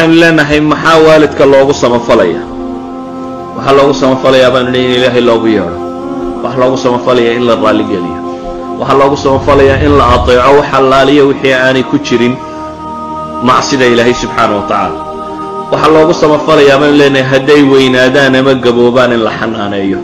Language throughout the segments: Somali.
waxaynu leenahay maxaa waalidka loogu samafalaya waxaa loogu samafalayaa baanu leey in ilaahay loogu yeedho waxaa loogu samafalayaa in la raalligeliyo waxaa loogu samafalayaa in la ateeco wax allaaliyo wixii aanay ku jirin macsida ilaahay subxaana wa tacaala waxaa loogu samafalayaa baanu leenahay hadday weynaadaan ama gaboobaan in la xanaaneeyo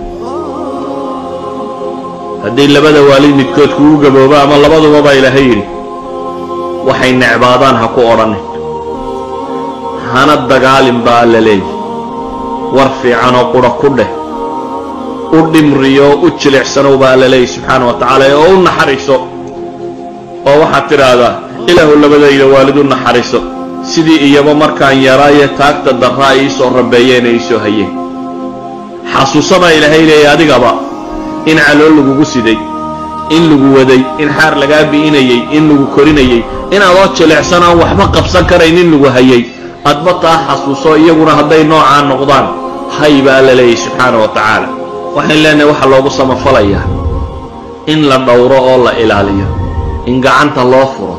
hadday labada waalid midkood kugu gaboobo ama labaduba baa ilaahay yidhi waxay necbaadaan ha ku odhanin hana dagaalin baa alla leeyi war fiicanoo qura ku dheh u dhimriyo u jilicsanow baa alla leeyi subxaana wa tacaala oo u naxariiso oo waxaad tidhaahdaa ilaahu labadayda waalid u naxariiso sidii iyaba markaan yaraaye taagta darraa iisoo rabeeyeen ee iisoo hayeen xasuusadaa ilaahay leeya adigaba in calool lagugu siday in lagu waday in xaar lagaa bi'inayey in lagu korinayey inaadoo jilicsan aan waxba qabsan karayn in lagu hayay adba taa xasuuso iyaguna hadday noocaa noqdaan hay baa alla leeyahy subxaana wa tacaala waxayn leenahay waxaa loogu samafalayaa in la dhowro oo la ilaaliyo in gacanta loo furo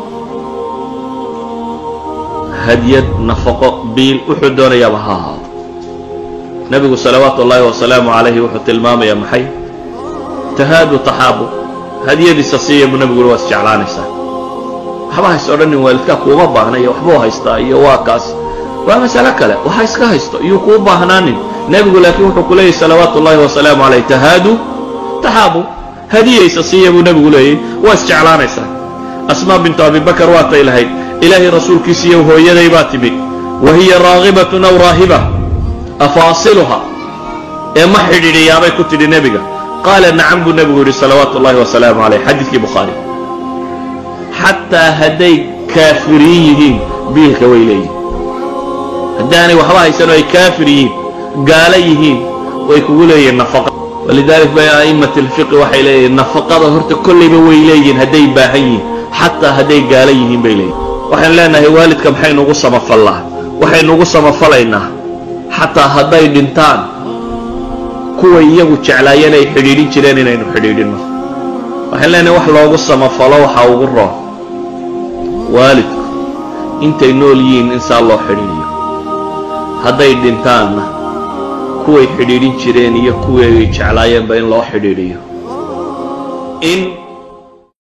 hadyad nafaqo biil wuxuu doonayaaba ha ahaado nebigu salawaatu ullaahi wasalaamu calayhi wuxuu tilmaamayaa maxay tahaadu taxaabu hadyadiisa siiya buu nebiguna waa isjeclaanaysaa waxba hays odhanin waalidkaa kuuma baahna iyo waxbuu haystaa iyo waa kaas waa masale kale waxa iska haysto iyuu kuu baahnaanin nebigu laakiin wuxuu ku leeyahy salawaatu ullaahi wasalaamu calayh tahaadu taxaabu hadiyaysa siiya buu nebigu leeyahy waa isjeclaanaysaa asmaa bintu abibakar waatay lahayd ilaahay rasuulkiisiiyo hooyaday baa timid wa hiya raagibatun aw raahiba afaasiluha ee ma xidhiidhiyaabay ku tidhi nebiga qaala nacam buu nebigu yidhi salawaatu ullahi wasalaamu calayh xadiidkii bukhaari xataa hadday kaafiriin yihiin biilka way leeyihin haddaanay waxba haysanoo ay kaafir yihiin gaalo yihiin way kugu leeyihiin nafaqa walidalik bay a'immat alfiqi waxay leeyihiin nafaqada horta kollayba way leeyihiin hadday baahan yihiin xataa hadday gaalo yihiin bay leeyihin waxaynu leenahay waalidka maxaynuugu samafallaa waxaynuugu samafalaynaa xataa hadday dhintaan kuway iyagu jeclaayeen ay xidhiidhin jireen inaynu xidhiidhinno waxaan leenahay wax loogu samafalo waxaa ugu roon waalidku intay nool yihiin in saa loo xidhiidhiyo hadday dhintaanna kuway xidhiidhin jireen iyo kuwii ay jeclaayeenba in loo xidhiidhiyo in